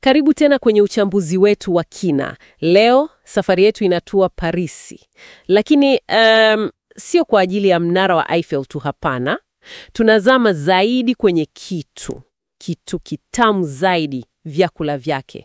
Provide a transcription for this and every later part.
Karibu tena kwenye uchambuzi wetu wa kina. Leo safari yetu inatua Parisi, lakini um, sio kwa ajili ya mnara wa Eiffel tu. Hapana, tunazama zaidi kwenye kitu kitu kitamu zaidi, vyakula vyake.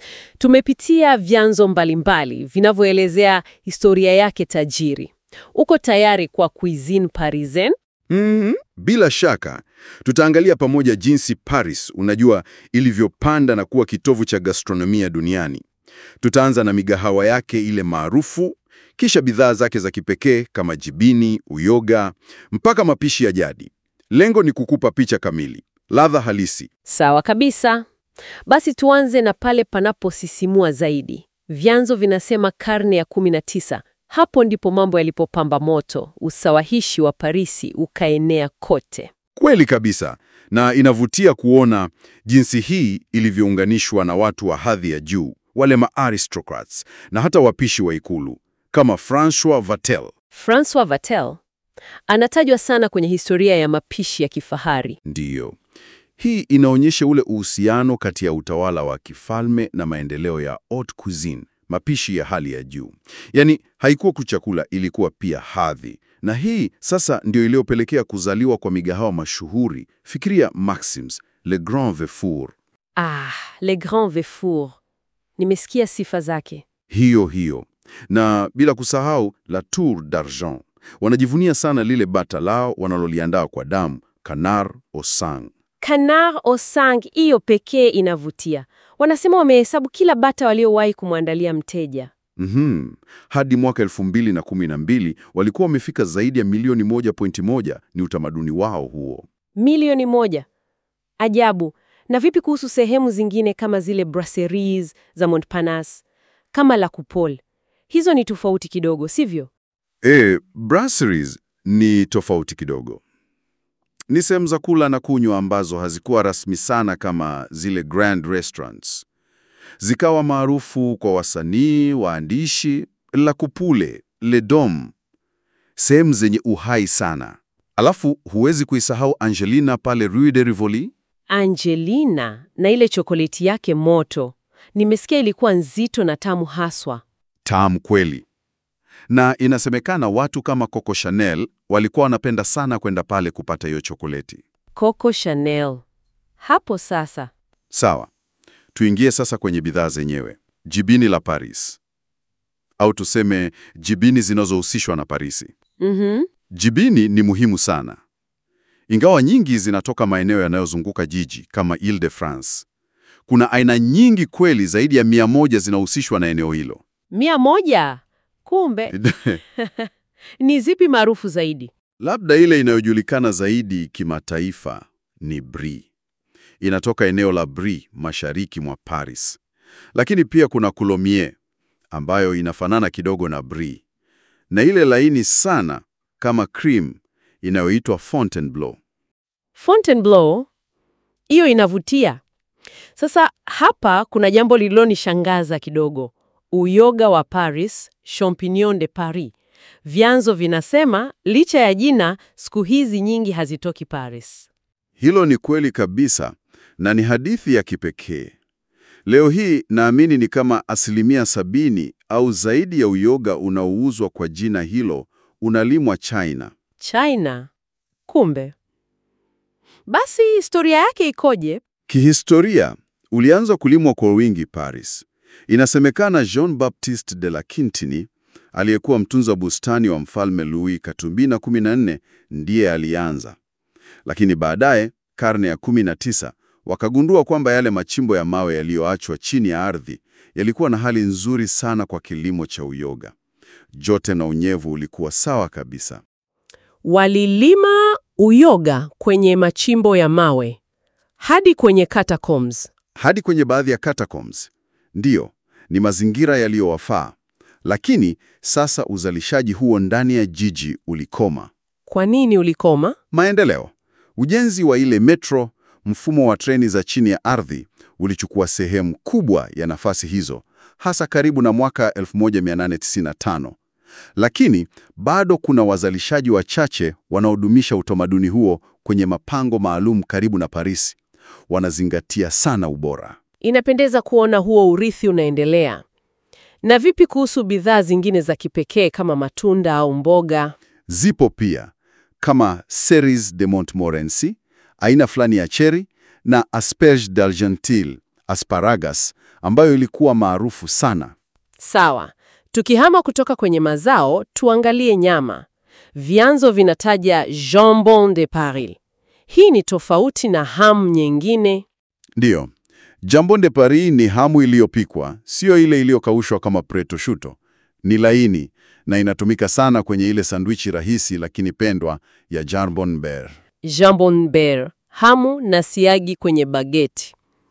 Tumepitia vyanzo mbalimbali vinavyoelezea historia yake tajiri. Uko tayari kwa cuisine parisienne? Mhm, bila shaka tutaangalia pamoja jinsi Paris, unajua, ilivyopanda na kuwa kitovu cha gastronomia duniani. Tutaanza na migahawa yake ile maarufu, kisha bidhaa zake za kipekee kama jibini, uyoga, mpaka mapishi ya jadi. Lengo ni kukupa picha kamili, ladha halisi. Sawa kabisa. Basi tuanze na pale panaposisimua zaidi. Vyanzo vinasema karne ya 19. Hapo ndipo mambo yalipopamba moto, usawahishi wa Parisi ukaenea kote. Kweli kabisa, na inavutia kuona jinsi hii ilivyounganishwa na watu wa hadhi ya juu, wale ma-aristocrats na hata wapishi wa ikulu kama Francois Vatel. Francois Vatel anatajwa sana kwenye historia ya mapishi ya kifahari. Ndiyo, hii inaonyesha ule uhusiano kati ya utawala wa kifalme na maendeleo ya haute cuisine, mapishi ya hali ya juu. Yaani haikuwa tu chakula, ilikuwa pia hadhi, na hii sasa ndio iliyopelekea kuzaliwa kwa migahawa mashuhuri. Fikiria Maxims, Le Grand Vefour, Ah, Le Grand Vefour. Nimesikia sifa zake. hiyo hiyo, na bila kusahau La Tour d'Argent. Wanajivunia sana lile bata lao wanaloliandaa kwa damu, canard au sang. Canard au sang, hiyo pekee inavutia. Wanasema wamehesabu kila bata waliowahi kumwandalia mteja. Mhm. Hadi mwaka 2012 walikuwa wamefika zaidi ya milioni 1.1. Ni utamaduni wao huo. Milioni moja. Ajabu. Na vipi kuhusu sehemu zingine kama zile brasseries za Montparnasse, kama La Coupole? Hizo ni tofauti kidogo, sivyo? E, brasseries ni tofauti kidogo. Ni sehemu za kula na kunywa ambazo hazikuwa rasmi sana kama zile grand restaurants. Zikawa maarufu kwa wasanii, waandishi, La Coupole, Le Dom, sehemu zenye uhai sana. Alafu huwezi kuisahau Angelina pale Rue de Rivoli. Angelina na ile chokoleti yake moto, nimesikia ilikuwa nzito na tamu haswa. Tamu kweli. Na inasemekana watu kama Coco Chanel walikuwa wanapenda sana kwenda pale kupata hiyo chokoleti. Coco Chanel. Hapo sasa. Sawa, tuingie sasa kwenye bidhaa zenyewe. Jibini la Paris, au tuseme jibini zinazohusishwa na Parisi. Mhm. Jibini ni muhimu sana, ingawa nyingi zinatoka maeneo yanayozunguka jiji kama Ile-de-France. Kuna aina nyingi kweli, zaidi ya mia moja zinahusishwa na eneo hilo. Mia moja. Kumbe ni zipi maarufu zaidi? Labda ile inayojulikana zaidi kimataifa ni Brie. Inatoka eneo la Brie, mashariki mwa Paris. Lakini pia kuna Coulommiers ambayo inafanana kidogo na Brie, na ile laini sana kama cream inayoitwa Fontainebleau. Fontainebleau, hiyo inavutia. Sasa hapa kuna jambo lililonishangaza kidogo. Uyoga wa Paris, champignon de Paris. Vyanzo vinasema licha ya jina, siku hizi nyingi hazitoki Paris. Hilo ni kweli kabisa na ni hadithi ya kipekee. Leo hii naamini ni kama asilimia sabini au zaidi ya uyoga unaouzwa kwa jina hilo unalimwa China. China. Kumbe. Basi historia yake ikoje? Kihistoria, ulianza kulimwa kwa wingi Paris. Inasemekana Jean-Baptiste de la Quintinie, aliyekuwa mtunza bustani wa mfalme Louis Katumbina 14, ndiye alianza. Lakini baadaye, karne ya 19, wakagundua kwamba yale machimbo ya mawe yaliyoachwa chini ya ardhi yalikuwa na hali nzuri sana kwa kilimo cha uyoga. Joto na unyevu ulikuwa sawa kabisa. Walilima uyoga kwenye machimbo ya mawe hadi kwenye catacombs. hadi kwenye baadhi ya catacombs. Ndiyo, ni mazingira yaliyowafaa. Lakini sasa uzalishaji huo ndani ya jiji ulikoma. Kwa nini ulikoma? Maendeleo, ujenzi wa ile metro, mfumo wa treni za chini ya ardhi ulichukua sehemu kubwa ya nafasi hizo, hasa karibu na mwaka 1895. Lakini bado kuna wazalishaji wachache wanaodumisha utamaduni huo kwenye mapango maalum karibu na Paris. Wanazingatia sana ubora. Inapendeza kuona huo urithi unaendelea. Na vipi kuhusu bidhaa zingine za kipekee kama matunda au mboga? Zipo pia kama Cerise de Montmorency, aina fulani ya cherry na Asperge d'Argenteuil, asparagus, ambayo ilikuwa maarufu sana. Sawa. Tukihama kutoka kwenye mazao, tuangalie nyama. Vyanzo vinataja jambon de Paris. Hii ni tofauti na hamu nyingine. Ndiyo, jambon de Paris ni hamu iliyopikwa, sio ile iliyokaushwa kama prosciutto. Ni laini na inatumika sana kwenye ile sandwichi rahisi lakini pendwa ya jambon beurre. Jambon beurre, hamu na siagi kwenye bageti.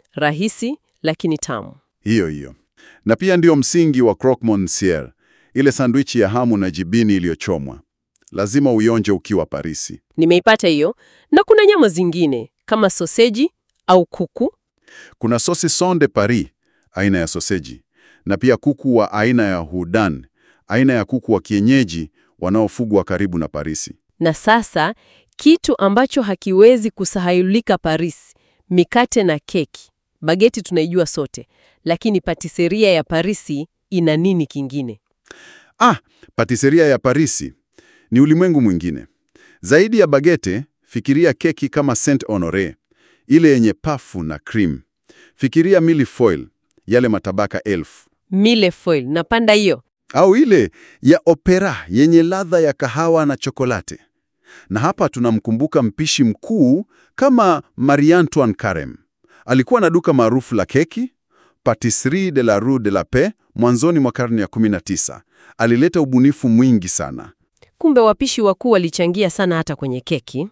Rahisi lakini tamu. Hiyo hiyo. Na pia ndio msingi wa croque monsieur, ile sandwichi ya hamu na jibini iliyochomwa. Lazima uionje ukiwa Parisi. Nimeipata hiyo. Na kuna nyama zingine kama soseji au kuku. Kuna saucisson de Paris, aina ya soseji, na pia kuku wa aina ya Houdan, aina ya kuku wa kienyeji wanaofugwa karibu na Parisi. Na sasa kitu ambacho hakiwezi kusahaulika Paris, mikate na keki. Bageti tunaijua sote, lakini patiseria ya Parisi ina nini kingine? Ah, patiseria ya Parisi ni ulimwengu mwingine. Zaidi ya bagete, fikiria keki kama Saint Honore, ile yenye pafu na cream. Fikiria millefeuille, yale matabaka elfu, Millefeuille, napanda hiyo. au ile ya opera yenye ladha ya kahawa na chokolate. Na hapa tunamkumbuka mpishi mkuu kama Marie Antoine Carême. Alikuwa na duka maarufu la keki, Patisserie de la Rue de la Paix, mwanzoni mwa karne ya 19. Alileta ubunifu mwingi sana. Kumbe wapishi wakuu walichangia sana hata kwenye keki.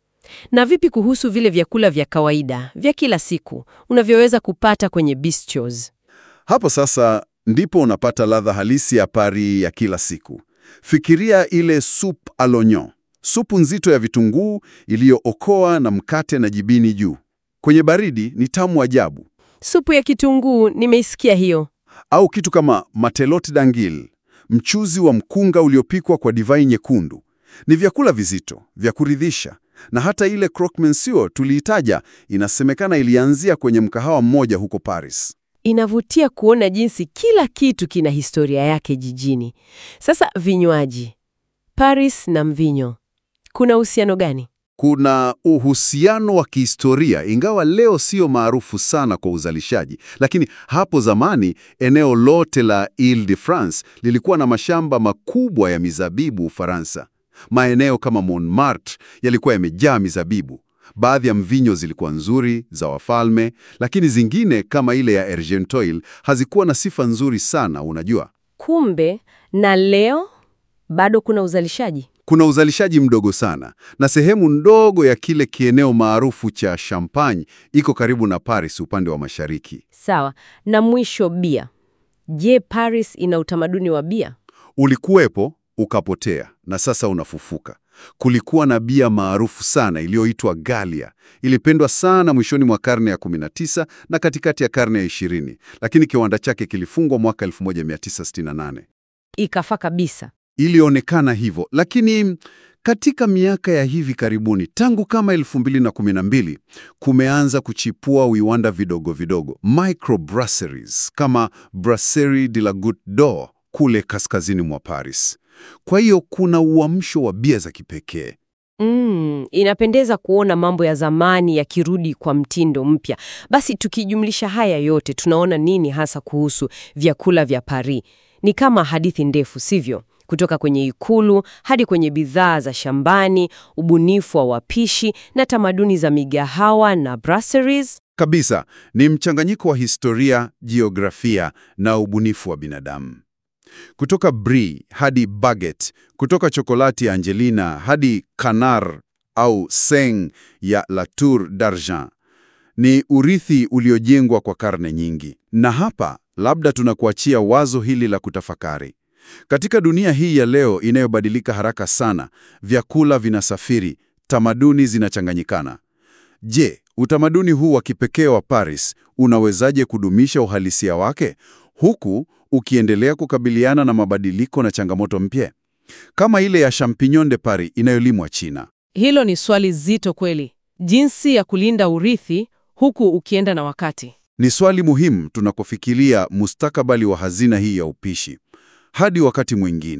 Na vipi kuhusu vile vyakula vya kawaida vya kila siku unavyoweza kupata kwenye bistros? Hapo sasa ndipo unapata ladha halisi ya Paris ya kila siku. Fikiria ile soupe à l'oignon, supu nzito ya vitunguu iliyookoa na mkate na jibini juu. Kwenye baridi ni tamu ajabu. Supu ya kitunguu nimeisikia hiyo. Au kitu kama matelote d'anguille, mchuzi wa mkunga uliopikwa kwa divai nyekundu. Ni vyakula vizito vya kuridhisha, na hata ile croque monsieur tuliitaja, inasemekana ilianzia kwenye mkahawa mmoja huko Paris. Inavutia kuona jinsi kila kitu kina historia yake jijini. Sasa vinywaji, Paris na mvinyo, kuna uhusiano gani? Kuna uhusiano wa kihistoria, ingawa leo sio maarufu sana kwa uzalishaji, lakini hapo zamani eneo lote la Ile-de-France lilikuwa na mashamba makubwa ya mizabibu Ufaransa. Maeneo kama Montmartre yalikuwa yamejaa mizabibu. Baadhi ya mvinyo zilikuwa nzuri za wafalme, lakini zingine kama ile ya Argenteuil hazikuwa na sifa nzuri sana, unajua. Kumbe na leo bado kuna uzalishaji. Kuna uzalishaji mdogo sana na sehemu ndogo ya kile kieneo maarufu cha Champagne iko karibu na Paris upande wa mashariki. Sawa. Na mwisho bia. Je, Paris ina utamaduni wa bia? Ulikuwepo ukapotea na sasa unafufuka. Kulikuwa na bia maarufu sana iliyoitwa Gallia. Ilipendwa sana mwishoni mwa karne ya 19 na katikati ya karne ya 20, lakini kiwanda chake kilifungwa mwaka 1968. Ikafa kabisa. Ilionekana hivyo, lakini katika miaka ya hivi karibuni, tangu kama 2012 kumeanza kuchipua viwanda vidogo vidogo, microbrasseries kama Brasserie de la Goutte d'Or kule kaskazini mwa Paris. Kwa hiyo kuna uamsho wa bia za kipekee. Mm, inapendeza kuona mambo ya zamani yakirudi kwa mtindo mpya. Basi tukijumlisha haya yote tunaona nini hasa kuhusu vyakula vya Paris? Ni kama hadithi ndefu, sivyo? Kutoka kwenye ikulu hadi kwenye bidhaa za shambani, ubunifu wa wapishi na tamaduni za migahawa na brasseries. Kabisa, ni mchanganyiko wa historia, jiografia na ubunifu wa binadamu. Kutoka brie hadi baguette, kutoka chokolati ya Angelina hadi canard au seigne ya La Tour d'Argent. Ni urithi uliojengwa kwa karne nyingi. Na hapa labda tunakuachia wazo hili la kutafakari. Katika dunia hii ya leo inayobadilika haraka sana, vyakula vinasafiri, tamaduni zinachanganyikana. Je, utamaduni huu wa kipekee wa Paris unawezaje kudumisha uhalisia wake huku ukiendelea kukabiliana na mabadiliko na changamoto mpya kama ile ya champignon de Paris inayolimwa China? Hilo ni swali zito kweli, jinsi ya kulinda urithi huku ukienda na wakati. Ni swali muhimu tunapofikiria mustakabali wa hazina hii ya upishi. Hadi wakati mwingine.